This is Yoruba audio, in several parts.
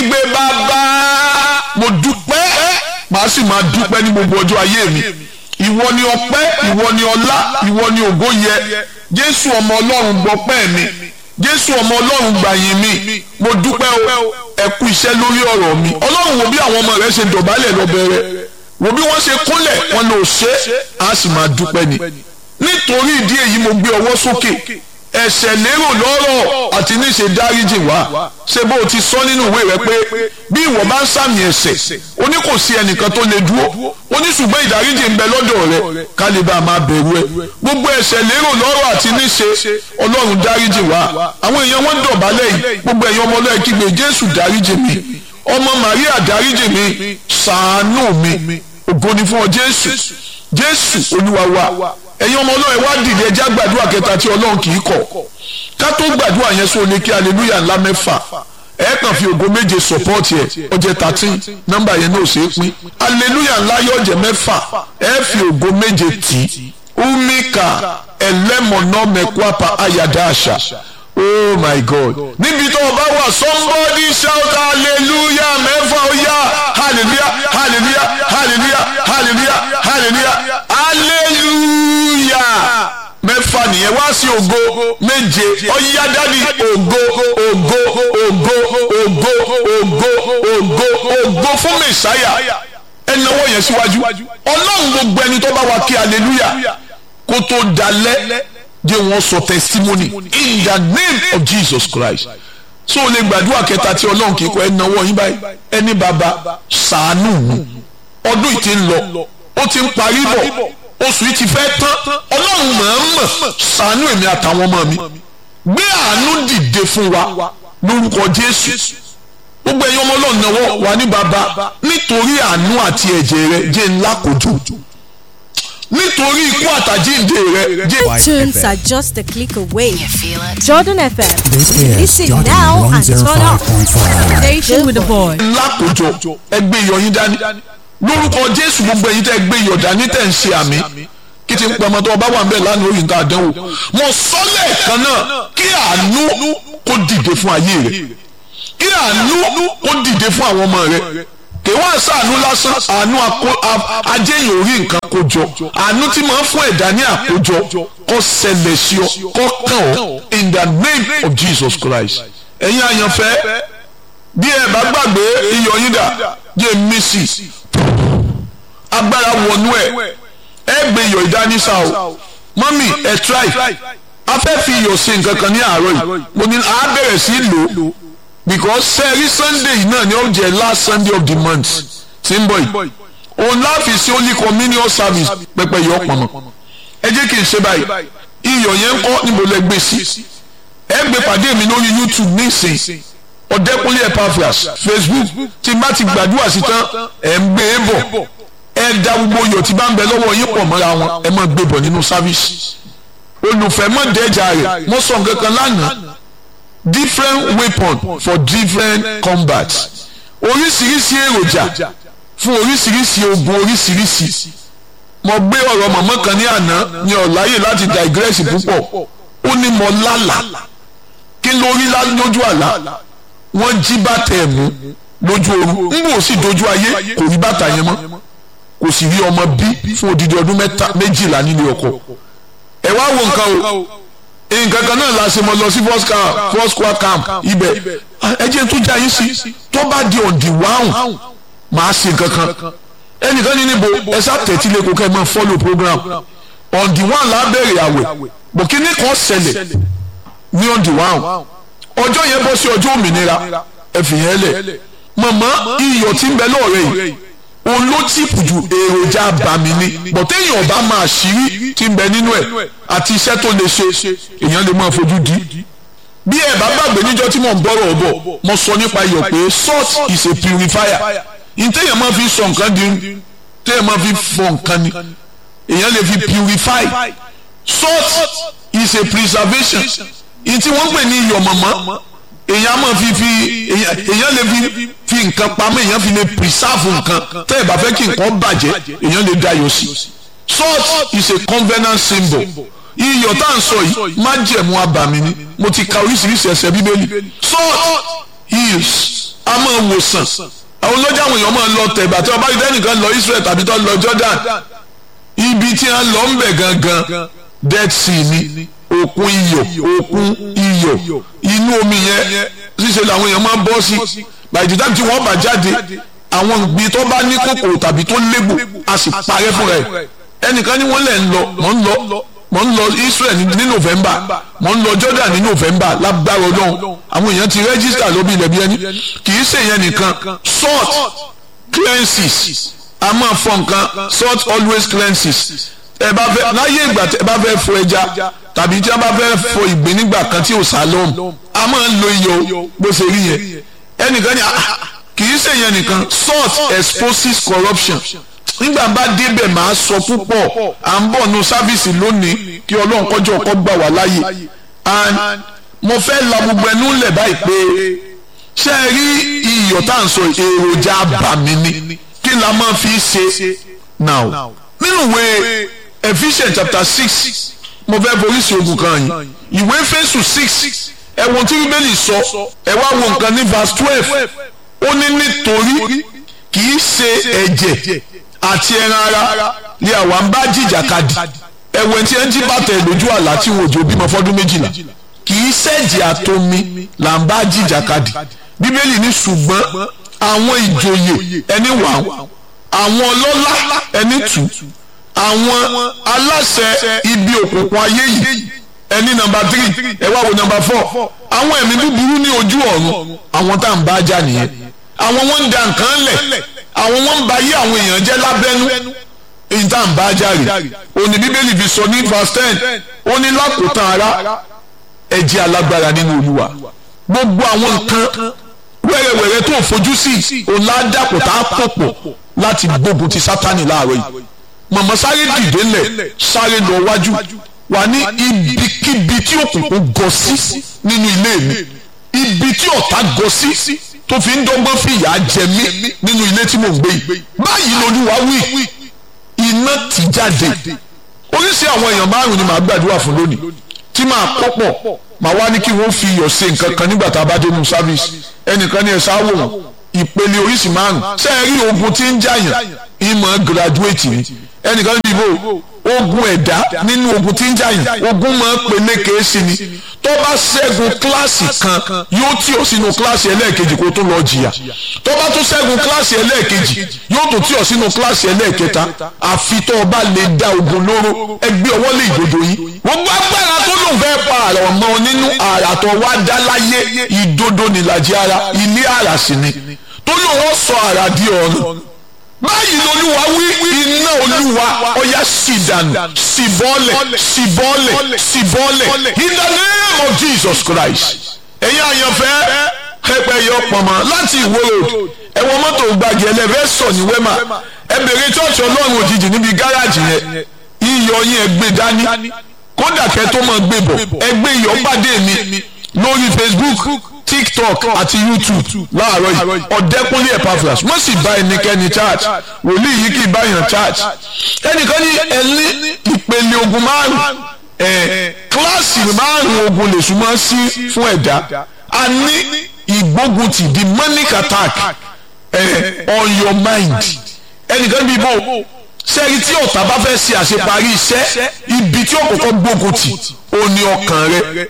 kígbe bàbá mo dúpẹ́ màá sì máa dúpẹ́ ní gbogbo ọjọ́ ayé mi ìwọ ni ọpẹ́ ìwọ ni ọlá ìwọ ni ògo yẹ jésù ọmọ ọlọ́run gbọpẹ́ mi jésù ọmọ ọlọ́run gbàyìn mi mo dúpẹ́ o ẹ kú iṣẹ́ lórí ọ̀rọ̀ mi ọlọ́run wo bí àwọn ọmọ rẹ ṣe dọ̀bálẹ̀ lọ́bẹ̀rẹ̀ wo bí wọ́n ṣe kúnlẹ̀ wọn lò ṣe á sì máa dúpẹ́ ni nítorí ìdí èyí mo gbé ọwọ́ sókè ẹ̀ṣẹ̀ lérò lọ́rọ̀ àti níṣe dáríjì wá ṣé bó o ti sọ nínú ìwé rẹ pé bí ìwọ bá ń sàmì ẹ̀ṣẹ̀ o ní kò sí ẹnìkan tó lè dúró o ní ṣùgbọ́n ìdáríjì ń bẹ lọ́dọ̀ rẹ ká lè bá a máa bẹ̀rù ẹ gbogbo ẹ̀ṣẹ̀ lérò lọ́rọ̀ àti níṣe ọlọ́run dáríjì wá àwọn èèyàn wọn dọ̀bálẹ̀ yìí gbogbo ẹ̀yin ọmọ ọlọ́ọ̀ kígbe jésù dáríjì mi ọmọ màríà dáríjì mi ṣàánú mi ògo ni fún ọ jésù jésù olúwa wa ẹ̀yin ọmọ ọlọ́run wá dìde ẹjá gbàdúrà kẹta tí ọlọ́run kì í kọ̀ ká tó gbàdúrà yẹn sọ ní kí aleluya ńlá mẹ́fà ẹ kàn fi ògo méje sọpọ́ọ̀tì ẹ̀ ọjẹ́ thirteen nọ́mbà yẹn náà ṣe é pín aleluya ńlá yọ̀jẹ̀ mẹ́fà ẹ fi ògo méje tì í umika ẹlẹ́mọ̀nà mẹ́kwapa ayàdá àṣà oh my god níbi tó o bá wà somebody shout hallelujah mẹ́fà ó yá hallelujah hallelujah hallelujah hallelujah hallelujah hallelujah mẹ́fà nìyẹn wá sí ògo méje ọ̀yá dádì ògo ògo ògo ògo ògo ògo ògo fún mẹ́sáyà ẹnáwó yẹn síwájú ọlọ́run gbogbo ẹni tó bá wa kí hallelujah kó tó dalẹ̀ jẹ́ wọ́n sọ testimony in the name of Jesus Christ so o lè gbàdúrà kẹta tí ọlọ́run kì í kọ́ ẹ náwó yín báyìí ẹni bàbá ṣàánú mi ọdún yìí ti ń lọ ó ti ń parí bọ̀ oṣù yìí ti fẹ́ tán ọlọ́run mọ̀ọ́mọ̀ ṣàánú èmi àtàwọn ọmọ mi gbé àánú dìde fún wa lórúkọ Jésù gbogbo ẹ̀yin ọmọ ọlọ́run náwó wà ní bàbá nítorí àánú àti ẹ̀jẹ̀ rẹ jẹ́ ńlá kojú nítorí ikú àtàjíǹde rẹ jẹ́. Tunes are just a click away. You feel it? Jordan FM. This is Listen Jordan now and turn up. 105.5. Station with the boy. lákòjọ ẹgbẹ́ iyọ̀ yín dání lórúkọ jésù gbogbo ẹ̀yin tẹ́ gbé iyọ̀ dání tẹ́ ń ṣe àmì kí ti ń pẹ́ ọmọ tó ọba wà ń bẹ̀ lánàá orí nǹkan àdánwò mo sọ lẹ́ẹ̀kan náà kí àánú kó dìde fún ayé rẹ kí àánú kó dìde fún àwọn ọmọ rẹ kì í wá sàánú lásán àánú ajéyìn orí nǹkan kójọ àánú tí máa ń fún ẹ̀dá ní àkójọ kó ṣẹlẹ̀ sí ọ kó kàn ọ́ in the name of Jesus Christ ẹ̀yin àyànfẹ́ bí ẹ bá gbàgbé iyọ̀ yín dà jẹ́ mísì agbára wọnú ẹ̀ ẹ gbé iyọ̀ ìdánísà o mọ́mì ẹ try a fẹ́ fi iyọ̀ ṣe nǹkan kan ní àárọ̀ yìí mo ní a bẹ̀rẹ̀ sí lò ó because sẹ́ẹ̀rí sunday yìí náà ni ó jẹ́ last sunday of the month tí ń bọ̀ yìí òun láàfin sí only communion service pẹpẹ yọ pọ̀nmọ́ ẹ jẹ́ kí n ṣe báyìí iyọ̀ yẹn ń kọ́ níbo lẹ gbé sí ẹ gbé pàdé mi lórí youtube nísìnyí ọ̀dẹ́kunlé epaphras facebook tí n bá ti gbàdúrà sí tán ẹ̀ ń gbé e bọ̀ ẹ da gbogbo iyọ̀ tí bá ń bẹ lọ́wọ́ yín pọ̀ mọ́ra wọn ẹ máa gbé bọ̀ nínú sáfíìsì olùfẹ́ mọ̀ dẹ́jà rẹ̀ mo sọ nǹkan kan lánàá different weapon for different combat oríṣiríṣi èròjà fún oríṣiríṣi ogun oríṣiríṣi mo gbé ọ̀rọ̀ mọ̀mọ́ kan ní àná ní ọ̀láyè láti digress púpọ̀ ó ní mo lálàá kí ló rí lójú àlá wọ́n jí bàtà ẹ̀ mú lójú oorun ń bò sí dojú ayé kò rí bàtà yẹn mọ́ kò sì rí ọmọ bí fún odidi ọdún méjìlá nílé ọkọ ẹ wá wo nǹkan o nǹkan kan náà la ṣe mọ lọ sí first camp first square camp ibẹ̀ ẹ jẹ́ tó já yín sí tó bá di ọ̀dì wáhùn máa ṣe nǹkan kan ẹnìkan ní níbo ẹ sá tẹ̀tí lẹ́kọ̀ọ́ kẹ́ ẹ máa follow program ọ̀dì wáhùn la bẹ̀rẹ̀ àwẹ̀ bòkínní kan ṣẹlẹ̀ ní ọ̀dì wáhùn ọjọ́ yẹn bọ́ sí ọjọ́ òmìnira ẹ fi yẹn lẹ̀ mọ̀mọ́ iyọ̀ tí ń bẹ lọ́ọ̀rẹ́ yìí òun ló tìpù ju èròjà bàmí ni bọ̀tẹ́ èèyàn bá máa ṣírí tí ń bẹ nínú ẹ̀ àti iṣẹ́ tó lè ṣe èèyàn lè máa fojú di. bí ẹ bá gbàgbé níjọ́ tí mò ń bọ̀rọ̀ ọ̀bọ̀ mo sọ nípa iyọ̀ pé salt is a purifier ìtẹ̀yàn máa fi sọ nǹkan di tẹ̀yàn máa fi fọ nǹkan ni èèyàn lè fi purify salt is a preservation ìtí wọ́n pè ní iyọ̀ mọ̀mọ́ èèyàn máa fi fi èèyàn lè fi fi nǹkan pamọ́ èèyàn fi lè preserve nǹkan tẹ́ ẹ̀ bá fẹ́ kí nǹkan bàjẹ́ èèyàn lè dayọ̀ sí salt is a covenant symbol iyọ̀ tá à ń sọ yìí májẹ̀mú abàmì ni mo ti ka oríṣiríṣi ẹsẹ̀ bíbélì salt heals a máa ìwòsàn àwọn olójà àwọn èèyàn máa lọ tẹ̀gbà tí ọba ìdẹ́ nìkan lọ Israel tàbí tó lọ Jordan ibi tí wọ́n lọ ń bẹ̀ gangan Dead Sea ni òkun iyọ̀ òkun iyọ̀ inú omi yẹn ṣíṣe làwọn èèyàn máa ń bọ́ sí by the time tí wọ́n bá jáde àwọn ìgbín tó bá ní kòkòrò tàbí tó légbò a sì parẹ́ fúnra ẹ̀ ẹnìkan ní wọ́n lẹ̀ ń lọ mọ̀ ń lọ mọ̀ ń lọ Israel ní November mọ̀ ń lọ Jordan ní November lágbára Ọlọ́run àwọn èèyàn ti rẹ́gísítà lóbi ilẹ̀ bí ẹni kì í ṣèyẹn nìkan salt cleanses a máa fọ nǹkan salt always cleanses ẹ bá fẹ́ láyé ìgbà tẹ bá fẹ́ fọ ẹja tàbí tí a bá fẹ́ fọ ìgbín nígbà kan tí ò sálọ́m a máa ń lo iyọ̀ bó ṣe rí yẹn ẹnìkan ní kì í ṣèyẹn nìkan salt exposes corruption nígbà bá débẹ̀ máa sọ púpọ̀ à ń bọ̀ nu sáfíìsì lónìí kí ọlọ́run kọjọ́ ọkọ gbà wá láàyè and mo fẹ́ la gbogbo ẹnu lẹ̀ báyìí pé ṣé ẹ rí iyọ̀ tá à ń sọ èròjà àbàmì ni kí la máa fi ṣe now nínú ìwé Ephesians chapter six mo fẹ́ forí sí ogun kan yìí ìwé Éfésù six ẹ̀wọ̀n tí bíbélì sọ ẹ wá wo nǹkan ní verse twelve ó ní nítorí kì í ṣe ẹ̀jẹ̀ àti ẹran ara ni àwa ń bá jìjàkadì ẹ̀wẹ̀ tí ẹ ń jí bàtà lójú àlá tí wọn ò jò bímọ fọdún méjìlá kì í ṣẹ̀jẹ̀ àtomi là ń bá jìjàkadì bíbélì ní ṣùgbọ́n àwọn ìjòyè ẹni wà àwọn ọlọ́lá ẹni tù àwọn aláṣẹ ibi òkùnkùn ayé yìí ẹni nọ́mbà tírì ẹ wá wo nọ́mbà fọ àwọn ẹ̀mí búburú ní ojú ọ̀run àwọn tá à ń bá jà nìyẹn àwọn wọn ń da nǹkan lẹ̀ àwọn wọn ń ba yé àwọn èèyàn jẹ́ lábẹ́nú èyí tá à ń bá jà rè òní bíbélì fi sọ ní verse ten ó ní lákòótán ara ẹ jẹ́ alágbára nínú olúwa gbogbo àwọn nǹkan wẹ́rẹ́wẹ́rẹ́ tó fojú sí òun ládàpọ̀ tá a pọ̀ pọ̀ láti gbógun ti sátani láàárọ̀ yìí mọ̀mọ́ sáré dìde lẹ̀ sáré lọ wájú wà ní ibikíbi tí òkùnkùn gọ sí nínú ilé mi ibi tí ọ̀tá gọ sí tó fi ń dọ́gbọ́n fìyà jẹ mí nínú ilé tí mò ń gbé yìí báyìí lolúwa wí iná ti jáde oríṣi àwọn èèyàn márùn ni màá gbàdúrà fún lónìí tí màá kọ́pọ̀ màá wá ní kí wọ́n fi iyọ̀ ṣe nǹkan kan nígbà tá a bá dé nu service ẹnìkan ní ẹ sáwò wọn ìpele oríṣi márùn ṣé ẹ rí ogun tí ń jàyàn ìmọ̀ graduate ni ẹnìkan ní ibo ogun ẹ̀dá nínú ogun tí ń jàyàn ogun máa ń peléke sí ni tó bá ṣẹ́gun kíláàsì kan yóò tì ọ́ sínú kíláàsì ẹlẹ́ẹ̀kejì kó tó lọ jìyà tó bá tún ṣẹ́gun kíláàsì ẹlẹ́ẹ̀kejì yóò tún tì ọ́ sínú kíláàsì ẹlẹ́ẹ̀kẹta àfi tó o bá lè dá ogun lóró ẹgbẹ́ ọwọ́ lè ìdodo yìí gbogbo agbára tó lòun fẹ́ pa àrà ọmọ nínú àrà tó wá dá láyé ìdodo nìlàjì ara ilé àrà sì ni tó lòun sọ àrà di ọ̀run báyìí lolúwa wí iná olúwa ọ̀yá sì dànù sì bọ́lẹ̀ sì bọ́lẹ̀ sì bọ́lẹ̀ in the name of Jesus Christ ẹ̀yin àyànfẹ́ ẹgbẹ́ yọ pọ̀nmọ́ láti ìwó road ẹ̀wọ̀n mọ́tò gbàgì ẹlẹ́fẹ́ sọ ní wẹ́mà ẹ bèrè chọ́ọ̀chì ọlọ́run òjijì níbi gáràjì yẹn iyọ̀ yín ẹ gbé dání kódà kẹ́ tó máa gbé bọ̀ ẹ gbé iyọ̀ pàdé mi lórí Facebook tiktok àti youtube láàárọ̀ yìí ọ̀dẹ́kúnlé epaphras wọ́n sì bá ẹnikẹ́ni church wòlíì yìí kì í báyàn church ẹnìkan ní ẹni ìpele ogun márùn ẹ kíláàsì márùn ogun lè súnmọ́ sí fún ẹ̀dá a ní ìgbógunti demonic attack ẹ on your mind ẹnìkan bí bò sẹ́yìn tí ọ̀tá bá fẹ́ ṣe àṣeparí iṣẹ́ ibi tí ó kọ́kọ́ gbógunti ó ní ọkàn rẹ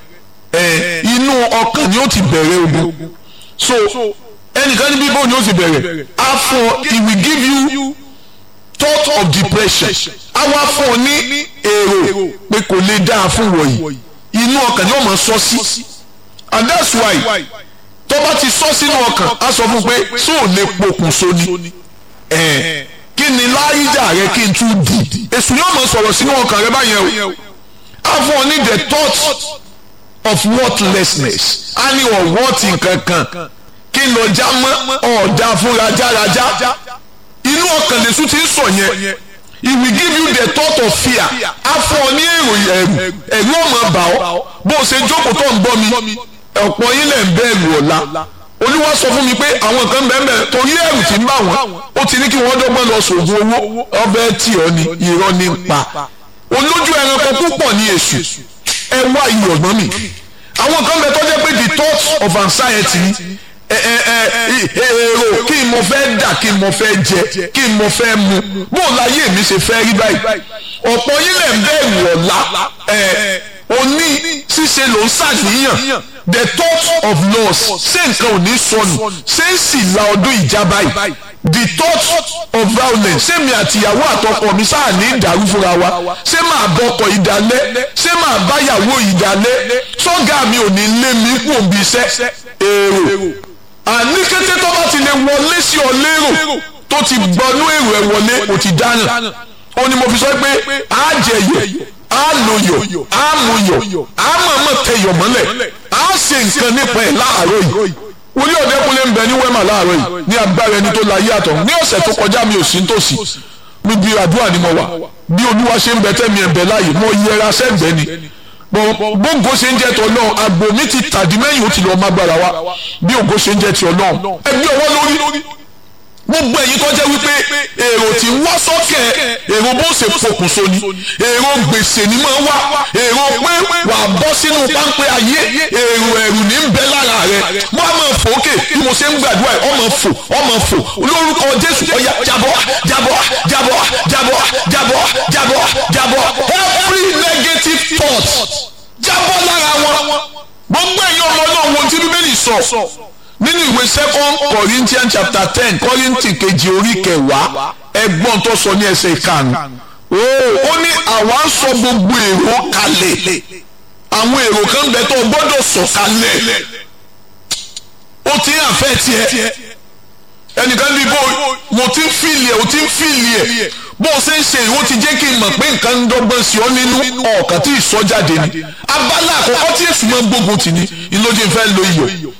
ẹ inú ọkàn ni ó ti bẹ̀rẹ̀ ogun so ẹnìkan ní bíbó ni ó ti bẹ̀rẹ̀ afọ he will give you thought of depression àwọn afọ ní èrò pé kò lè dáa fún wọ̀nyí inú ọkàn ni ó máa sọ sí and that's why tó bá ti sọ sínú ọkàn á sọ fún pé tó ò lè pokùnso ni ẹ kí ni láyíjà rẹ kí n tún di èsù yóò máa sọ̀rọ̀ sínú ọkàn rẹ báyẹn o afọ ní the thought of worthlessness a ní ọ̀wọ́tì kankan kí n lọ já mọ́ ọ̀dà fún rajaraja inú ọkàn lèṣu ti ń sọ yẹn he will give you the thought of fear afọ ní èrò ẹ̀rù ẹ̀rù ọmọ bà ọ́ bó o ṣe jókòó tó ń gbọ́ mi ọ̀pọ̀ yín lẹ̀ ń bẹ̀rù ọ̀la olúwa sọ fún mi pé àwọn kan bẹ́ẹ̀ bẹ́ẹ̀ torí ẹ̀rù tí ń bà wọ́n ó ti ní kí wọ́n dọ́gbọ́n lọ sògùn owó ọbẹ̀ tí ọ ni irọ́ ní pa olójú ẹranko púpọ̀ ní èṣù ẹ wá iyọ̀ ọ̀gbọ́n mi àwọn kan bẹ tó jẹ́ pé the thoughts of anxiety ẹ ẹ ẹ èrò kí n mo fẹ́ dà kí n mo fẹ́ jẹ kí n mo fẹ́ mu bó láyé mi ṣe fẹ́ rí báyìí ọ̀pọ̀ yín lẹ̀ ń bẹ̀rù ọ̀la òní ṣíṣe ló ń ṣàníyàn the thought of loss ṣé nǹkan ò ní sọnù ṣé ń sì la ọdún ìjà báyìí the thought of violence ṣé mi àtìyàwó àtọkọ mi sáà ní ìdàrú fúnra wa ṣé máa bọkọ ìdálẹ́ ṣé máa báyàwó ìdálẹ́ sọ́gà mi ò ní lé mi kú òbí iṣẹ́ èrò àní kété tó bá ti lè wọlé sí ọ lérò tó ti gbọnú èrò ẹ wọlé kò ti dáná ó ní mo fi sọ pé á jẹyọ á lòyọ á mọyọ á mọ̀ọ́mọ̀ tẹyọ mọ́lẹ̀ á ṣe nǹkan nípa ẹ̀ láàárọ̀ yìí wòlíì ọ̀dẹ́kunlé ń bẹ ní wẹ́mà láàárọ̀ yìí ní agbára ẹni tó láyé àtọ̀ ní ọ̀sẹ̀ tó kọjá mi ò sí nítòsí níbi àdúrà ni mo wà bí olúwa ṣe ń bẹ tẹ́mi ẹ̀ bẹ láàyè mo yẹra sẹ́gbẹ́ ni bóńgó ṣe ń jẹ́ ti ọlọ́run àgbò mi ti tàdí mẹ́yìn ó ti lọ́ọ́ mágbára wa bí ògo ṣe ń jẹ́ ti ọlọ́run ẹgbẹ́ ọwọ́ lórí gbogbo ẹ̀yin tó jẹ́ wípé èrò tí ń wá sọ́kẹ̀ èrò bó ṣe pokùnso ni èrò gbèsè ni máa wá èrò pé wà á bọ́ sínú páńpẹ́ ayé èrò ẹ̀rù ní ń bẹ lára rẹ wọ́n á máa fò ókè bí mo ṣe ń gbàdúrà ẹ̀ ọmọ fò ọmọ fò lórúkọ Jésù ọ̀yà jábọ́ jábọ́ jábọ́ jábọ́ jábọ́ jábọ́ jábọ́ every negative thought jábọ́ lára wọn gbogbo ẹ̀yin ọmọ náà wo tí Bíbélì sọ nínú ìwé second corinthians chapter ten kọ́ríntì kejì orí kẹwàá ẹgbọ́n tó sọ ní ẹsẹ̀ ìkarùn-ún ó ní àwa ń sọ gbogbo èrò kalẹ̀ àwọn èrò kan bẹ tó gbọ́dọ̀ sọ kalẹ̀ ó ti ń àfẹ́ tiẹ̀ ẹnìkan ní bó mo ti ń fìlì ẹ̀ o ti ń fìlì ẹ̀ bó o ṣe ń ṣe ìwọ ti jẹ́ kí n mọ̀ pé nǹkan ń dọ́gbọ́n sí ọ nínú ọ̀kan tí ì sọ jáde ni abala àkọ́kọ́ tí èsì máa ń gbógun tì ní ìlójú ìfẹ́ lo iyọ̀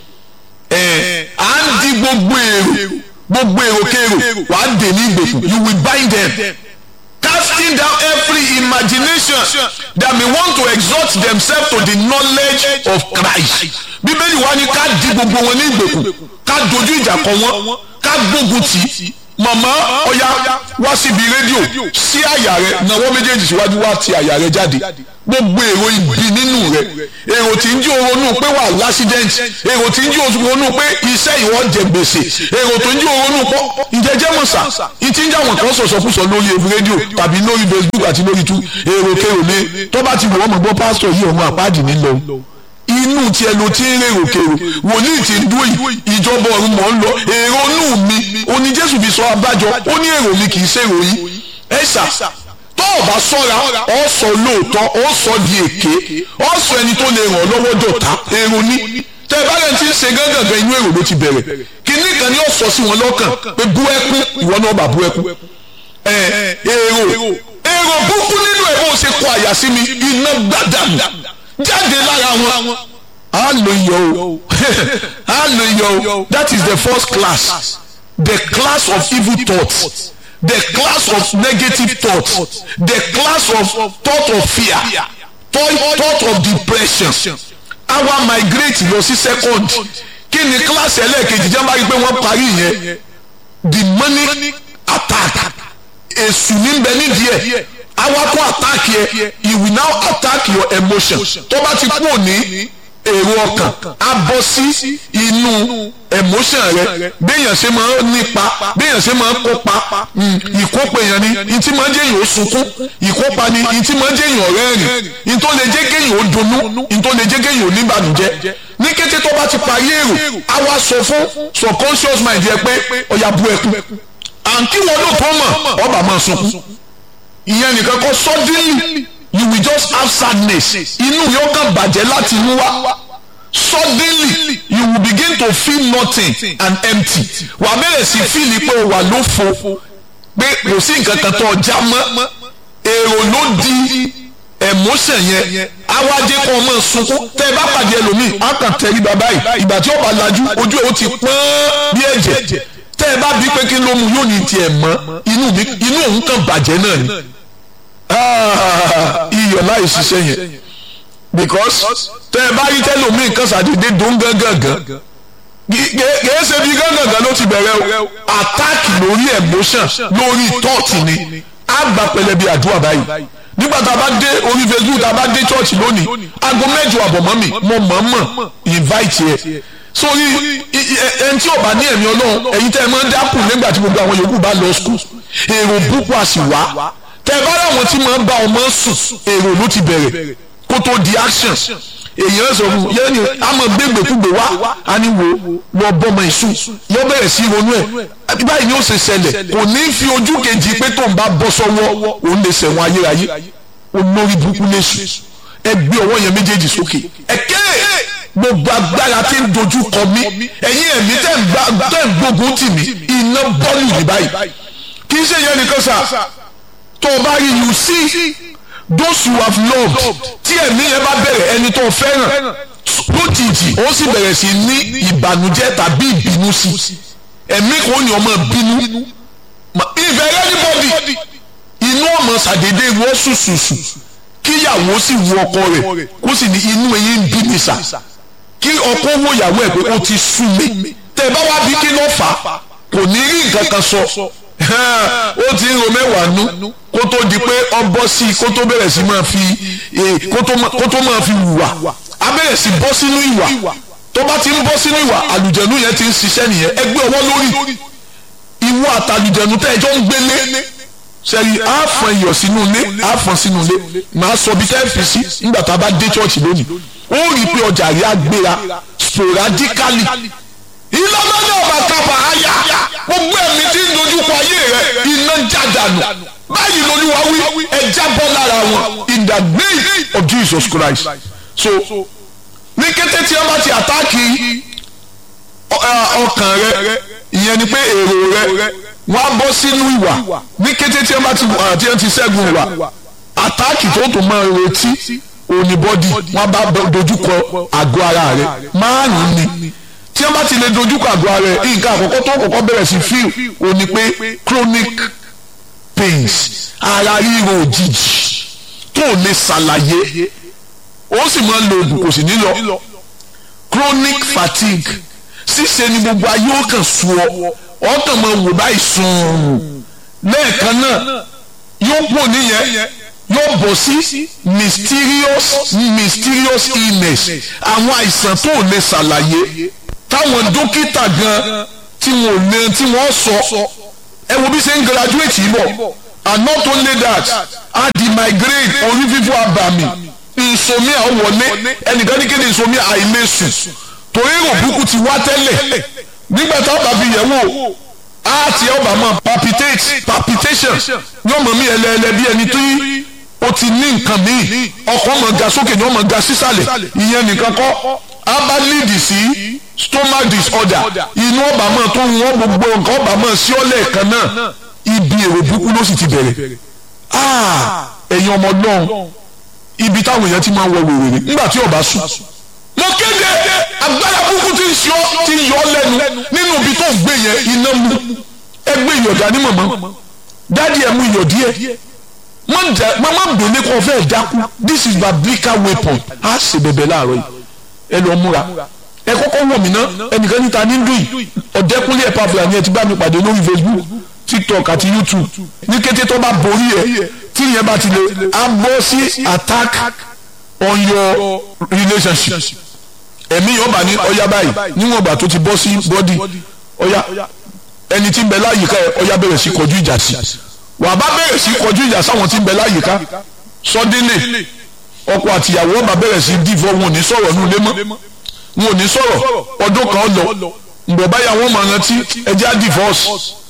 à ń di gbogbo èrò gbogbo èrò kéèrò wà á dè ní ìgbèkùn you will bind them casting down every imagination that may want to exalt themselves to the knowledge of Christ bíbélì wa ni ká di gbogbo wọn ní ìgbèkùn ká dojú ìjà kọ wọn ká gbógun tì í màmá ọ̀yá wá síbi rédíò sí àyà rẹ náwó méjèèjì síwájú wá ti àyà rẹ jáde gbogbo èrò ibi nínú rẹ èrò tí ń jí oronú pé wà lásídẹ́ǹtì èrò tí ń jí oronú pé iṣẹ́ ìwọ jẹ gbèsè èrò tó ń jí oronú pọ̀ ìjẹ́jẹ́ mọ̀sá ìtí ń jáwọn kan sọ̀sọ̀kúsọ lórí rédíò tàbí lórí Facebook àti lórí tú èrò kèrò mi tó bá ti wọ̀ ọmọ gbọ́ pásítọ̀ yìí ọmọ àpáàdì nílò inú tiẹ̀ ló ti ń rèrò kèrò wòlíì ti ń dúró yìí ìjọba ọ̀run mọ̀ ń lọ èrò inú mi oní Jésù fi sọ abájọ ó ní èrò mi kì í ṣèrò yìí ẹ ṣá tó o bá sọ́ra ọ sọ lóòótọ́ ọ sọ di èké ọ sọ ẹni tó lè ràn lọ́wọ́ dọ̀tá èrò ní tẹ ẹ bá rẹ̀ ti ń ṣe gángan inú èrò ló ti bẹ̀rẹ̀ kínní kan ni ó sọ sí wọn lọ́kàn pé bú ẹkún ìwọ náà bá bú ẹkún ẹ èrò èrò búkú nínú ẹ̀ bó ṣe kọ àyà sí mi iná gbàdàmù jáde lára wọn á lo iyọ̀ o á lo iyọ̀ o that is the first class the class of evil thoughts the class of negative thoughts the class of thought of fear thought, thought of depression our migrate lọ sí second kí ni class ẹlẹ́ẹ̀kejì jẹ́ bá rí pé wọ́n parí yẹn demonic attack èṣù ní bẹ nídìí ẹ̀ awakọ̀ attack yẹ he will now attack your emotion tó bá ti kú òní èrò ọkàn á bọ́ sí inú emotion rẹ béèyàn ṣe máa ń nípa béèyàn ṣe máa ń kópa ìkópa èèyàn ni ìtí máa ń jẹ́ èèyàn ó sunkún ìkópa ni ìtí máa ń jẹ́ èèyàn rẹ́rìn ìtó lè jẹ́ kéèyàn ó dunnú ìtó lè jẹ́ kéèyàn ó níbànújẹ́ ní kété tó bá ti parí èrò á wá sọ fún subconscious mind yẹ pé ọ̀yà bu ẹkún àǹkí wọn ló tó mọ̀ ọba máa sunkún ìyẹn nìkan kọ́ suddenly you will just have sadness inú yóò kàn bàjẹ́ láti inú wá suddenly you will begin to feel nothing and empty wà á bẹ̀rẹ̀ sí fíìlì pé o wà lófo pé kò sí nǹkan kan tó ọjà mọ́ èrò ló di emotion yẹn awájẹ kan ọmọ sunkún tẹ ẹ bá pàdé ẹlòmíì á kàn tẹrí bàbá yìí ìgbà tí ó bá lajú ojú ẹ ó ti pọ́n bí ẹ̀jẹ̀ tẹ ẹ bá bí pé kí ló mu yóò ní tiẹ̀ mọ́ inú mi inú òun kàn bàjẹ́ náà ni iyọ̀ láì ṣiṣẹ́ yẹn because tẹ ẹ bá rí tẹlómi nǹkan ṣàdédé dùn gángan kìí ṣe bí gángan ló ti bẹ̀rẹ̀ o attack lórí emotion lórí thought ni á gba pẹlẹbi àdúrà báyìí nígbà tá a bá dé orí facebook tá a bá dé church lónìí aago mẹ́jọ àbọ̀ mọ́ mi mo mọ̀ mọ̀ invite yẹ sórí ẹni tí ò bá ní ẹ̀mí ọlọ́run ẹ̀yin tẹ́ ẹ máa ń dákùn nígbà tí gbogbo àwọn yòókù bá lọ skul èrò púpọ̀ àsì wá tẹ́ ẹ bá láwọn tí máa ń bá ọmọ sùn èrò ló ti bẹ̀rẹ̀ kó tó di action èèyàn sọ fún yẹn ni a máa gbégbèkúgbè wá a ní wo lọ bọ́mọ ìsú yóò bẹ̀rẹ̀ sí ronú ẹ̀ báyìí ni ó ṣe ṣẹlẹ̀ kò ní fi ojú kejì pé tó ń bá bọ́ sọ́wọ́ òun lè ṣẹ̀wọ̀n ayérayé olórí burúkú léṣu ẹ gbé ọwọ́ yẹn méjèèjì sókè ẹ̀kẹ́ gbogbo agbára tí ń dojú kọ mí ẹ̀yin ẹ̀mí tẹ̀ ń gbógun tì mí iná bọ́ọ̀lù ní báyìí kì í ṣe yẹn nìkan sà tó o bá rí you see those you have loved tí ẹ̀mí yẹn bá bẹ̀rẹ̀ ẹni tó fẹ́ràn lójijì ó sì bẹ̀rẹ̀ sí ní ìbànújẹ́ tàbí ìbínú sí ẹ̀mí kò ní ọmọ bínú ìfẹ́ anybody inú ọmọ sàdédé wọ́n sùsùsù kíyàwó sì wu ọkọ rẹ̀ kó sì ní inú ẹ̀yìn ń bí mi sà kí ọkọ wo ìyàwó ẹ̀ pé ó ti sú mi tẹ̀ bá wá bí kí ló fà á kò ní rí nǹkan kan sọ ó ti ń ro mẹ́wàá nú kó tó di pé ọ bọ́ sí i kó tó bẹ̀rẹ̀ sí máa fi kó tó máa fi wùwà á bẹ̀rẹ̀ sí bọ́ sínú ìwà tó bá ti ń bọ́ sínú ìwà àlùjẹ̀nu yẹn ti ń ṣiṣẹ́ nìyẹn ẹgbẹ́ ọwọ́ lórí ìwọ àtàlùjẹ̀nu tẹ́ ẹjọ́ ń gbélé sẹ́yìn á fọn iyọ̀ sínú ilé á fọn sínú ilé màá sọ bí tẹ́ẹ̀ fi sí nígbà tá a bá dé chọ́ọ̀chì lónìí ó rí i pé ọjà rí agbéra sporadically ìlọ́gbọ́dọ̀ ọba kápá àyà gbogbo ẹ̀mí tí ń dojúkọ ayé rẹ̀ iná jádànù báyìí lolúwa wí ẹja bọ́ lára wọn in the name of Jesus Christ so ní kété tí wọ́n bá ti àtáàkì ọkàn rẹ ìyẹn ni pé èrò rẹ wọ́n á bọ́ sínú ìwà ní kété tí wọ́n bá ti àti wọ́n ti ṣẹ́gun ìwà àtáàkì tó tó máa retí òní-bọ́dì wọ́n bá dojúkọ àgọ́ ara rẹ márùn-ún ni tí wọ́n bá ti lè dojúkọ àgọ́ ara rẹ nǹkan àkọ́kọ́ tó kọ́kọ́ bẹ̀rẹ̀ sí fíl òní pé chronic pains ara ríro òjijì tó lè ṣàlàyé ó sì máa ń lo oògùn kò sì ní lọ chronic fatigue ṣíṣe ni gbogbo ayé ó kàn sú ọ ọkàn máa wò báyìí sùn lẹ́ẹ̀kan náà yóò pò níyẹn yóò bọ̀ sí mysterious mysterious illness àwọn àìsàn tó lè ṣàlàyé táwọn dókítà gan tí wọn ò lè tí wọ́n sọ ẹ wo bí ṣe ń graduate yìí bọ̀ and not only that a di migraine orí fífọ́ abàmì insomnia wọlé ẹnìkan ní kéde insomnia àìlèsùn torí èrò burúkú ti wá tẹ́lẹ̀ nígbà táwọn bá fi yẹ̀ wò á ti ọba máa palpitate palpitation yóò mọ̀ mí ẹlẹ́ẹ̀lẹ́ bí ẹni tó yí o ti ní nǹkan míì ọkàn máa ga sókè ni wọ́n máa ga sísàlẹ̀ ìyẹn nìkan kọ́ á bá lead sí stomach disorder inú ọba máa tó wọ́n gbogbo nǹkan ọba máa sí ọ́lẹ̀ kan náà ibi èrò burúkú ló sì ti bẹ̀rẹ̀ ẹ̀yin ọmọ ọlọ́run ibi táwọn èèyàn ti máa ń wọ wèrè nígbà tí ọba sùn mo kéde agbára burúkú ti ń yọ ti yọ lẹ́nu nínú ibi tó ń gbé yẹn iná mu ẹgbẹ́ ìyọ̀dá ní mọ̀mọ́ dádì ẹ̀ mú iyọ̀ díẹ̀ mama gbélé kọ́ fẹ́ dákú this is biblical weapon a ṣe bẹ̀bẹ̀ láàárọ̀ yìí ẹ lọ múra ẹ kọ́kọ́ wọ̀ mí ná ẹnìkan níta ní dùn yìí ọ̀dẹ́kúnlé ẹ̀pà fúlàní ẹ̀ ti bá mi pàdé lórí facebook tiktok àti youtube ní kété tó bá borí ẹ tí ìyẹn bá ti lè á bọ́ sí attack on your relationship ẹ̀mí yóò bá ní ọya báyìí níwọ̀n ìgbà tó ti bọ́ sí bọ́dì ọya ẹni tí ń bẹ láyìíká ẹ ọya bẹ̀rẹ̀ sí kọjú ìjà sí wàá bá bẹ̀rẹ̀ sí kọjú ìjà sáwọn tí ń bẹ láyìíká sọdínlẹ̀ ọkọ àtìyàwó ọba bẹ̀rẹ̀ sí dìvọ́ wọn ò ní sọ̀rọ̀ ní ilé mọ́ wọn ò ní sọ̀rọ̀ ọdún kan lọ ǹgbọ̀n báyà wọn máa rántí ẹjẹ́ á divorce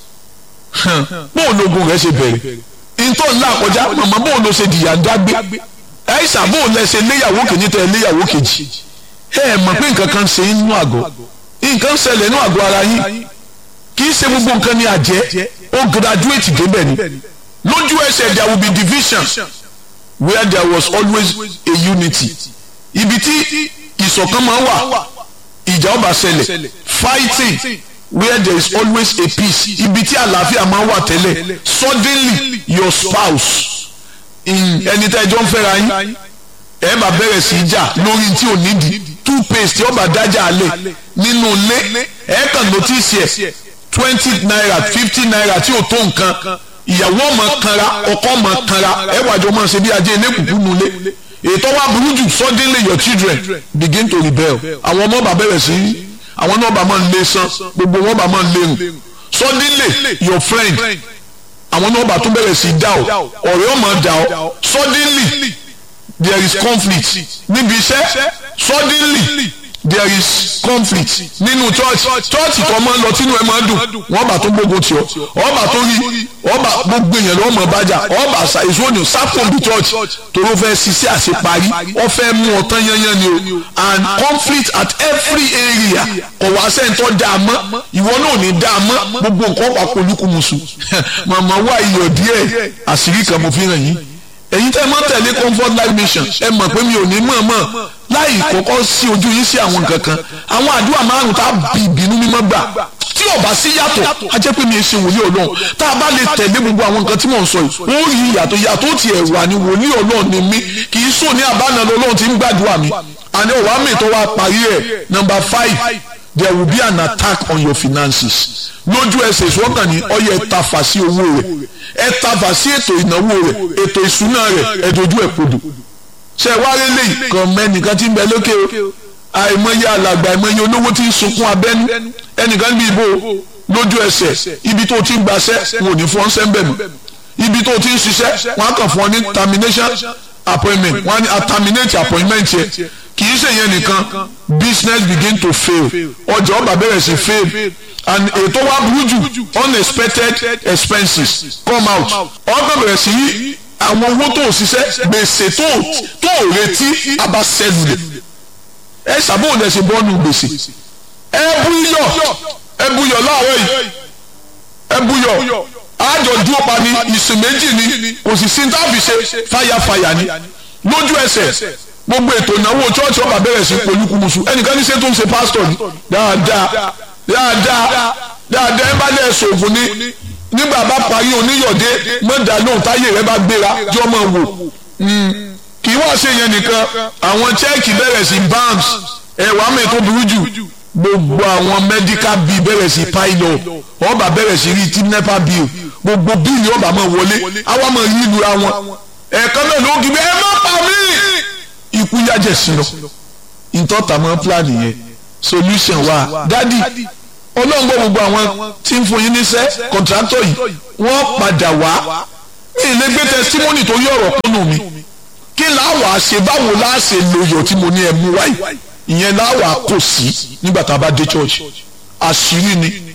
bóun lóògùn rẹ̀ ṣe bẹ̀rẹ̀ ìtọ́ ńlá àkọjá màmá bóun ló ṣe dìyà ń dágbé ẹ̀ṣà bóun lẹ ṣe léyàwó kìíní tẹ léyàwó kejì ẹ ẹ mọ̀ pé nǹkan kan ṣe inú àgọ́ nǹkan ṣẹlẹ̀ inú àgọ́ ara yín kì í ṣe gbogbo nǹkan ní àjẹ́ ó graduate débẹ̀ ni lójú ẹsẹ̀ there will be division where there was always a unity ibi tí ìṣọ̀kan máa wà ìjà ọba ṣẹlẹ̀ fighting where there is always a peace ibi tí àlàáfíà máa wà tẹ́lẹ̀ suddenly your spouse ẹni tẹ́ ẹjọ́ ń fẹ́ra yín ẹ bá bẹ̀rẹ̀ sí í jà lórí tí ò nídìí toothpaste tí ó bá dájà alẹ̀ nínú ilé ẹ kàn notice ẹ̀ twenty naira fifty naira tí ò tó nǹkan ìyàwó ọmọ kanra ọkọ ọmọ kanra ẹ wàjọ máa ṣe bí ajé elékùkù nulẹ̀ ètò wa burú jù suddenly your children begin to rebel àwọn ọmọ bá bẹ̀rẹ̀ sí àwọn náà bá máa ń lé san gbogbo wọn bá máa ń lérùn suddenly your friend àwọn náà bá tún bẹ̀rẹ̀ sí dá ọ ọ̀rẹ́ ọmọ dá ọ suddenly there is conflict níbi iṣẹ́ suddenly there is conflict nínú church church tó máa ń lọ tínú ẹ máa ń dùn wọ́n bá tó gbogbo tì ọ́ ọba tó rí ọba gbogbo èèyàn lọ́wọ́ mọ̀ bájà ọba èso ni sápò bí church toró fẹ́ ṣiṣẹ́ àṣeparí wọ́n fẹ́ mú ọ tán yányán ni o and conflict at every area ọ̀wá sẹ́ńtọ́ dá a mọ́ ìwọ náà ò ní dá a mọ́ gbogbo nǹkan wà polúkúmuṣu màmá wá iyọ̀ díẹ̀ àṣírí kan mo fi hàn yín ẹ̀yin tẹ́ mọ́ tẹ̀lé comfort life mission ẹ mọ̀ pé mi ò ní mọ̀ mọ̀ láì kọ́kọ́ sí ojú yín sí àwọn nǹkan kan àwọn àdúrà márùn tá a bì ìbínú mímọ́ gbà tí ò bá sí yàtọ̀ a jẹ́ pé mi ò ṣe wòlíì ọlọ́run tá a bá lè tẹ̀lé gbogbo àwọn nǹkan tí mò ń sọ yìí ó rí ìyàtọ̀ yàtọ̀ tí ẹ̀ wà ní wòlíì ọlọ́run ni mí kì í sùn ní àbánà ọlọ́run tí ń gbàdúrà mi àní òwá mi tó wá parí ẹ̀ number five there will be an attack on your finances lójú ẹsẹ̀ ìṣọ́kàn ní ọyẹ ẹ̀tafà sí owó rẹ̀ ẹ̀tafà sí ètò ìnáwó rẹ̀ ètò ìṣúná rẹ̀ ẹ̀dójú ẹ̀ kodò ṣe wáyé lẹ́yìn kan mẹ́nìkan tí ń bẹ lókè o àìmọye alàgbà àìmọye olówó tí ń sunkún abẹ́nú ẹnìkan bí ibo lójú ẹsẹ̀ ibi tó ti ń gbaṣẹ́ wọn ò ní fọ́n sẹ́ńbẹ̀ mọ́ ibi tó ti ń ṣiṣẹ́ wọn á kàn fún ọ ní termination appointment wọn á ní a terminate appointment yẹ kì í ṣe yẹn nìkan business begin to fail ọjà ọba bẹ̀rẹ̀ sí fail and ètò wa burú jù unexpected expenses come out ọgbà bẹ̀rẹ̀ sí yí àwọn owó tó ṣiṣẹ́ gbèsè tó tó retí abasẹ́lulẹ̀ ẹ ṣàbọ̀wò lẹ ṣe bọ́ọ̀nù gbèsè ẹ búyọ̀ ẹ búyọ̀ láàárọ̀ yìí ẹ búyọ̀ àjọ dúró pa ní ìsìn méjì ni kò sì sí táàbì ṣe fàyàfàyà ni lójú ẹsẹ̀ gbogbo ètò ìnáwó chọ́ọ̀chì ọba bẹ̀rẹ̀ sí polúkúmuṣu ẹnìkan ní ṣe tó ń ṣe pásítọ̀ ni dáadáa dáadáa dáadáa ẹ bá lẹ̀ ṣògùn ni nígbà bá parí oníyọ̀dé mọ̀dà lóhùn táyé rẹ bá gbéra jọ mọ̀ wò kì í wá ṣe yẹn nìkan àwọn chẹ́ẹ̀kì bẹ̀rẹ̀ sí bams ẹ̀wà mi tó burú jù gbogbo àwọn medical bill bẹ̀rẹ̀ sí pile up ọba bẹ̀rẹ̀ sí rí tí nepa bill gbogbo bíìlì ọba máa wọlé àwa máa yí lu àwọn ẹ̀ẹ̀kan náà ló gbé ẹ má pa mí ikú yájẹ̀ sí lọ ìtọ́ta máa plan yẹn solution wa dádì ọlọ́run gbọ́ gbogbo àwọn tí ń fún yín níṣẹ́ kọ̀ǹtrátọ̀ yìí wọ́n padà wá mi ì lè gbé testimony tó yí ọ̀rọ̀ kúnnù mi kí láwà ṣe báwo láà ṣe lòyọ̀ tí mo ní ẹ mú wáyé ìyẹn láwà kò sí nígbà tá a bá dé church àṣírí ni